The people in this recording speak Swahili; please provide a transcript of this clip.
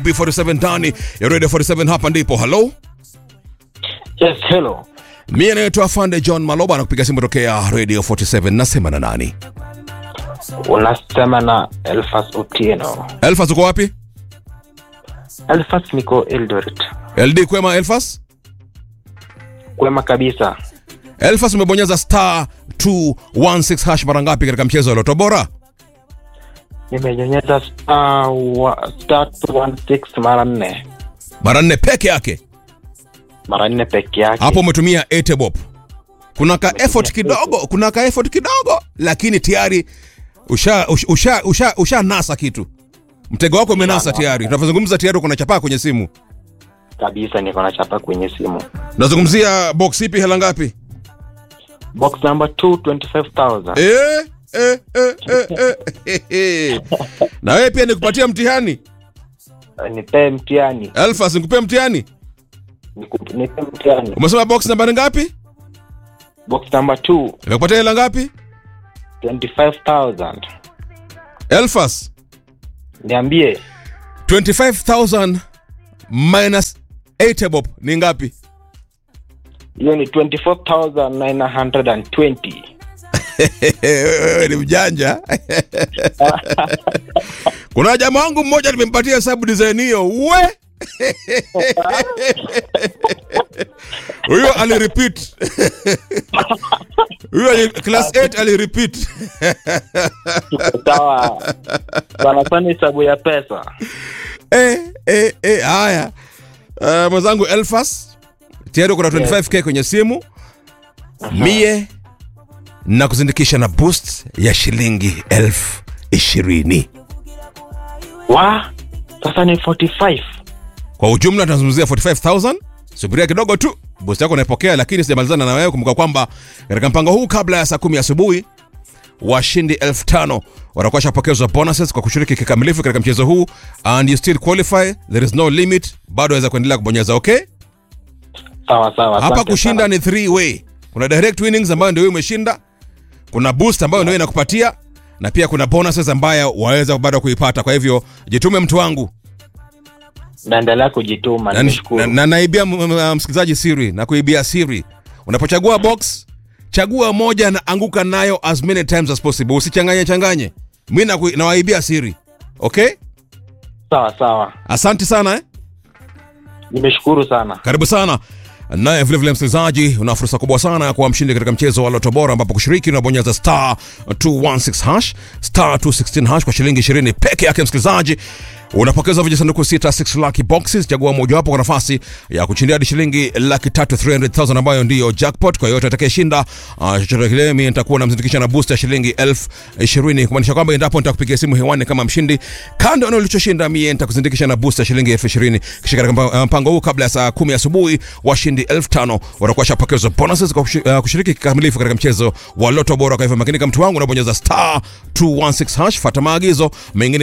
B47 ndani ya Radio 47 hapa ndipo. Hello? Yes, hello. Mimi naitwa Afande John Maloba na kupiga simu tokea Radio 47 nasema na nani? Unasema na Elfas Otieno. Elfas uko wapi? Elfas niko Eldoret. LD kwema Elfas? Kwema kabisa. Elfas umebonyeza star 216 hash mara ngapi katika mchezo wa Loto Bora? Nimenyonyeza star wa- star 216 mara nne. Mara nne peke yake. Mara nne peke yake. Hapo umetumia etebop. Kuna ka effort kidogo, kuna ka effort kidogo lakini tayari usha usha usha, usha, usha nasa kitu. Mtego wako umenasa tayari. Tunavyozungumza tayari uko na chapaa kwenye simu. kabisa niko na chapa kwenye simu. Nazungumzia box ipi hela ngapi? Box number 2 25000. Eh, eh, eh, eh, eh, eh. Na wewe pia nikupatia mtihani. Nipe mtihani. Elfas nikupe mtihani. Niku- Nipe mtihani. Umesema box nambari ngapi? Box number 2 Nimekupatia hela ngapi? 25000. Elfas Niambie 25000 minus 8 bob ni ngapi? hiyo ni 24920. Wewe ni mjanja. Kuna jamaa wangu mmoja nimempatia hesabu design hiyo. We! Huyo alirepeat. Huyo ali- class 8 alirepeat. Sawa. Sana sana hesabu ya pesa. Eh, eh, eh, haya. Uh, mwenzangu Elfas tayari kuna 25k kwenye simu. Mie na kuzindikisha na boost ya shilingi elfu ishirini. Wa sasa ni 45. Kwa ujumla tunazungumzia 45000. Subiria kidogo tu, boost yako unaipokea, lakini sijamalizana na wewe. Kumbuka kwamba katika mpango huu kabla ya saa kumi asubuhi washindi elfu tano watakuwa washapokezwa bonuses kwa kushiriki kikamilifu katika mchezo huu, and you still qualify, there is no limit. Bado waweza kuendelea kubonyeza okay. Sawa sawa. Hapa asante kushinda sana. ni three way. Kuna direct winnings ambayo ndio wewe umeshinda, kuna boost ambayo ndio inakupatia, na pia kuna bonuses ambayo waweza bado kuipata. Kwa hivyo jitume, mtu wangu, Naendelea kujituma, na, na, nimeshukuru. na naibia m- m- msikilizaji siri na kuibia siri. Unapochagua box, chagua moja na anguka nayo as many times as possible, usichanganye changanye. Mimi na nawaibia siri, okay? Sawa sawa. Asante sana eh? Nimeshukuru sana. Karibu sana naye vilevile msikilizaji, una fursa kubwa sana ya kuwa mshindi katika mchezo wa Loto Bora, ambapo kushiriki unabonyeza star 216 hash star 216 hash kwa shilingi 20 peke yake. Msikilizaji, unapokeza vijisanduku sita 6 lucky boxes. Chagua mojawapo kwa nafasi ya kushindia hadi shilingi laki tatu 300,000 ambayo ndiyo jackpot. Kwa yote atakayeshinda uh, chochote kile, mimi nitakuwa namzindikisha na boost ya shilingi elfu ishirini kumaanisha kwamba endapo nitakupigia simu hewani kama mshindi, kando na ulichoshinda, mie nitakuzindikisha na boost ya shilingi elfu ishirini kisha katika mpa- mpango huu kabla ya saa kumi asubuhi washindi elfu tano watakuwa washapokezwa bonuses kwa kushi- uh, kushiriki kikamilifu katika mchezo wa Loto Bora. Kwa hivyo makinika, mtu wangu, unabonyeza star 216 hash, fata maagizo mengine